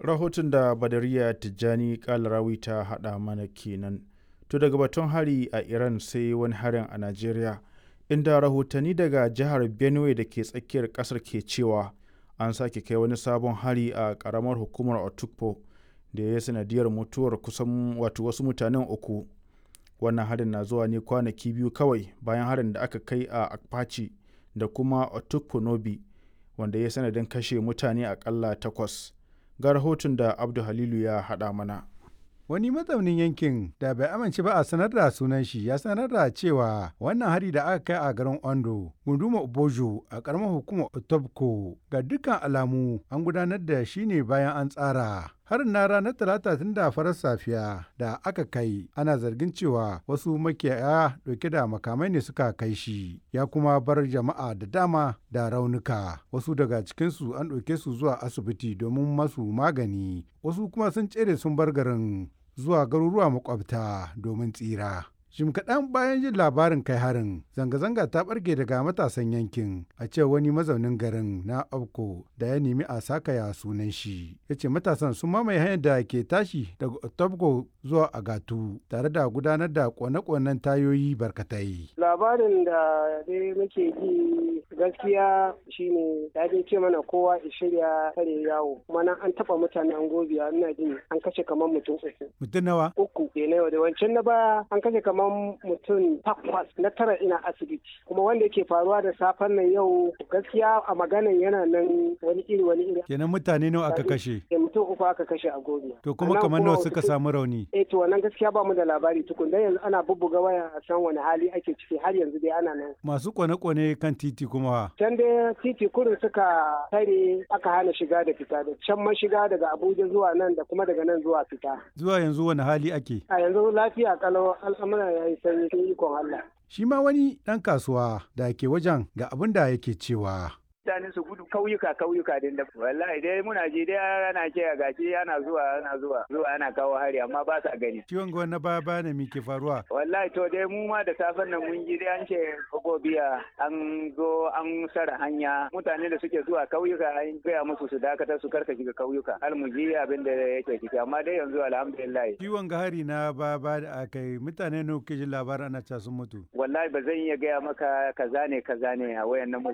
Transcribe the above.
rahoton da badariya tijjani kalarawi ta haɗa mana kenan to daga batun hari a iran sai wani harin a najeriya inda rahotanni daga jihar benue da ke tsakiyar kasar ke cewa an sake kai wani sabon hari a karamar hukumar otukpo da ya sanadiyar mutuwar kusan wato wasu mutanen uku wannan harin na zuwa ne kwanaki biyu kawai bayan harin da aka kai a akpachi da kuma otukpo nobi wanda ya sanadin kashe mutane akalla takwas ga rahoton da abdu halilu ya haɗa mana Wani mazaunin yankin da bai amince ba a sanar da sunan shi ya sanar da cewa wannan hari da aka kai a garin Ondo, gunduma Obojo a karamar hukumar Otobko ga dukkan alamu an gudanar da shi ne bayan an tsara. Harin na ranar talata tun da farar safiya da aka kai ana zargin cewa wasu makiyaya dauke da makamai ne suka kai shi ya kuma bar jama'a da dama da raunuka wasu daga cikinsu an ɗauke su zuwa asibiti domin masu magani wasu kuma sun tsere sun bar garin zuwa garuruwa makwabta domin tsira. Jim kaɗan bayan jin labarin kai harin, zanga-zanga ta ɓarke daga matasan yankin a ce wani mazaunin garin na Abko da ya nemi a sakaya sunan shi. Ya ce matasan sun mamaye hanyar da ke tashi daga Otabko zuwa Agatu tare da gudanar da kone-konen tayoyi barkatai. Labarin da dai muke ji gaskiya shine ya dai ce mana kowa ya shirya kare yawo kuma nan an taɓa mutanen gobiya ina jin an kashe kamar mutum uku. Mutum nawa? Uku. Ke na yau da wancan na baya an kashe kamar mutum takwas na tara ina asibiti kuma wanda yake faruwa da safen nan yau gaskiya a maganan yana nan wani iri wani iri Kenan mutane nawa aka kashe? Eh, mutum uku aka kashe a gobe To kuma kamar nawa suka samu rauni? eh to wannan gaskiya ba mu da labari tukun dan yanzu ana bubbuga waya a san wani hali ake ciki har yanzu dai ana nan Masu kone-kone kan titi kuma can dai titi kurin suka tare aka hana shiga da fita da can man shiga daga abuja zuwa nan da kuma daga nan zuwa fita zuwa yanzu wani hali ake. a yanzu lafiya kalau al'amura ya yi sanyi sun ikon allah Shi ma wani ɗan kasuwa da ke wajen ga abin da yake cewa. mutane su gudu kauyuka kauyuka din da wallahi dai muna ji dai ana ce gashi ana zuwa ana zuwa zuwa ana kawo hari amma ba sa gani Ciwon gwan na baya baya ne me ke faruwa? wallahi to dai mu ma da safen nan mun ji dai an ce gobiya an zo an sara hanya mutane da suke zuwa kauyuka an gaya musu su dakata su karka shiga kauyuka har mu ji abin da yake ciki amma dai yanzu alhamdulillah Ciwon ga hari na baya baya da aka yi mutane nawa ke jin labarin ana ca sun mutu. wallahi ba zan iya gaya maka kaza ne kaza ne a wayannan